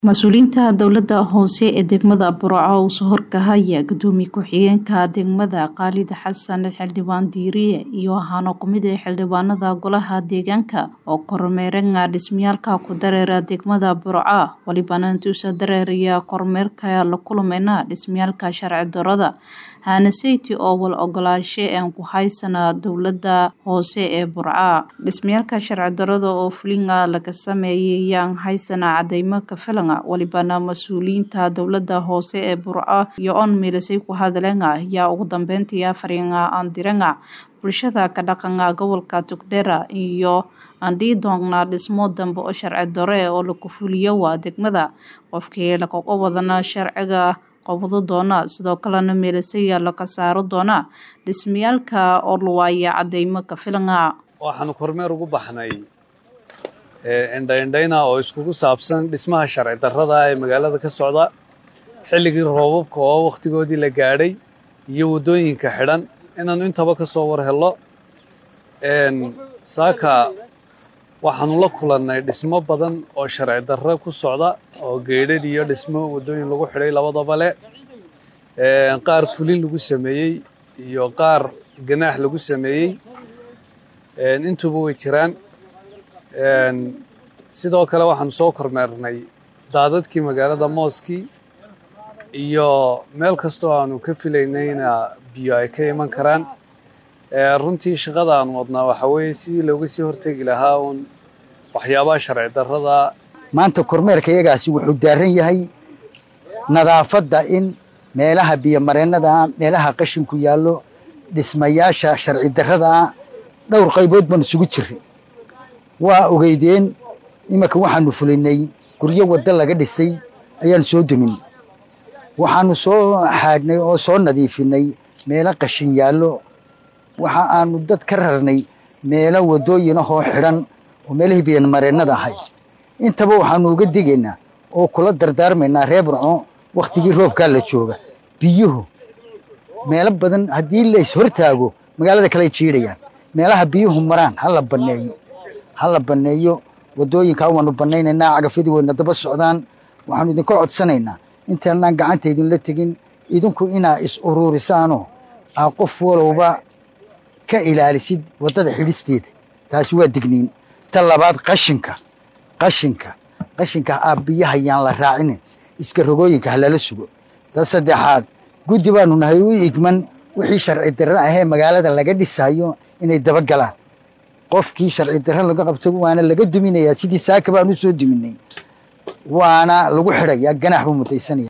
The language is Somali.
mas-uuliyiinta dowlada hoose ee degmada burco uu soo horkahaya gudoomiye ku-xigeenka degmada khaalid xasan xildhibaan diiriye iyo ahaano kumid ee xildhibaanada golaha deegaanka oo kormeeranga dhismayaalka ku dareera degmada burco walibana intuusa dareeraya kormeerka la kulmayna dhismayaalka sharci darada hanaseyti oo wal ogolaashe aan ku haysana dowlada hoose ee burca dhismayaalka sharci darada oo fulinga laga sameeyay yaan haysana cadeymo ka filanga walibana mas-uuliyiinta dowlada hoose ee burco iyo on milisay ku hadlenga ayaa ugu dambeyntii afaringa aandiranga bulshada ka dhaqanga gobolka tugdhera iyo andhii doonna dhismo dambe oo sharci dare oo laku fuliyo waa degmada qofkii lakaga wadana sharciga qabado doona sidoo kalena meelisaya laga saaro doona dhismayaalka oo luwaaya cadeymo ka filanga waxaanu kormeer ugu baxnay indhaindhayna oo iskugu saabsan dhismaha sharci darrada ee magaalada ka socda xilligii roobabka oo wakhtigoodii la gaadhay iyo waddooyinka xidhan inaannu intaba ka soo war hello saaka waxaanu la kulannay dhismo badan oo sharci darro ku socda oo geedhadh iyo dhismo waddooyin lagu xidhay labadaba le qaar fulin lagu sameeyey iyo qaar ganaax lagu sameeyey intuba way jiraan sidoo kale waxaanu soo kormeernay daadadkii magaalada mooskii iyo meel kastoo aanu ka filaynayna biyo ay ka iman karaan runtii shaqada aanu wadnaa waxaa weeye sidii looga sii hortegi lahaa uun waxyaabaha sharci darrada maanta kormeerka iyagaasi wuxuu daaran yahay nadaafadda in meelaha biyomareennada meelaha qashinku yaallo dhismayaasha sharci darrada dhowr qaybood baan isugu jirray waa ogeydeen iminka waxaanu fulinay guryo waddo laga dhisay ayaanu soo demin waxaanu soo xaadhnay oo soo nadiifinay meelo qashin yaallo waxa aanu dad ka rarnay meelo waddooyinahoo xidhan oo meelihii biyomareennada ahay intaba waxaanu uga digaynaa oo kula dardaarmaynaa reer burco wakhtigii roobkaa la jooga biyuhu meelo badan haddii lays hortaago magaalada kale ay jiidhayaan meelaha biyuhu maraan ha la banneeyo ha la banneeyo waddooyinkaa waanu bannaynaynaa cagafyadii wayna daba socdaan waxaanu idinka codsanaynaa intaanaan gacanta idinla tegin idinku inaa is uruurisaanoo aa qof walowba ka ilaalisid waddada xidhisteeda taasi waa digniin ta labaad qashinka qashinka qashinka aa biyaha yaan la raacinin iska rogooyinka ha lala sugo ta saddexaad guddi baanu nahay u igman wixii sharci darre ahee magaalada laga dhisayo inay daba galaan qofkii sharci darre laga qabto waana laga duminayaa sidii saaka baan u soo duminay waana lagu xidhayaa ganax buu mutaysanaya